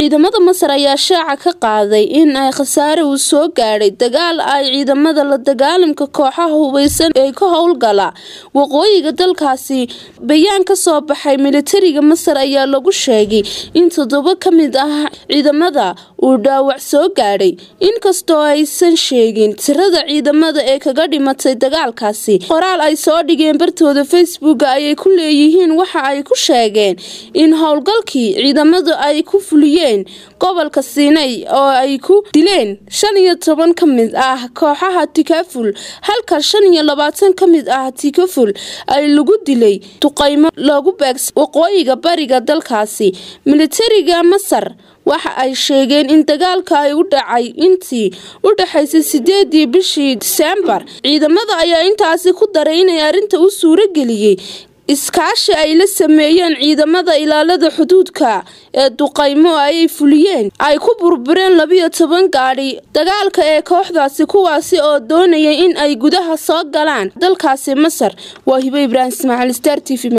ciidamada masar ayaa shaaca ka qaaday in ay khasaare uu soo gaadhay dagaal ay ciidamada la dagaalamka kooxaha hubeysan ee ka howlgala waqooyiga dalkaasi bayaan ka soo baxay militariga masar ayaa lagu sheegay in toddoba ka mid ah ciidamada uu dhaawac soo gaadhay inkastoo aysan sheegin tirada ciidamada ee kaga dhimatay dagaalkaasi qoraal ay soo dhigeen bartooda facebook ayay ku leeyihiin waxa ay ku sheegeen in howlgalkii ciidamadu ay ku fuliyeen gobolka siinay oo ay ku dileen shan iyo toban ka mid ah kooxaha tikaful halka shan iyo labaatan ka mid ah tikaful ay lagu dilay duqeymo loogu beegsa waqooyiga bariga dalkaasi militariga masar waxa ay sheegeen in dagaalka ay u dhacay intii u dhaxaysay sideedii bishii diseembar ciidamada ayaa intaasi ku daray inay arrinta u suuro geliyey iskaashi ay la sameeyeen ciidamada ilaalada xuduudka ee duqaymo ayay fuliyeen ay ku burbureen labiyo toban gaadhi dagaalka ee kooxdaasi kuwaasi oo doonayay in ay gudaha soo galaan dalkaasi masar waa hibo ibraahim ismaaciil star t v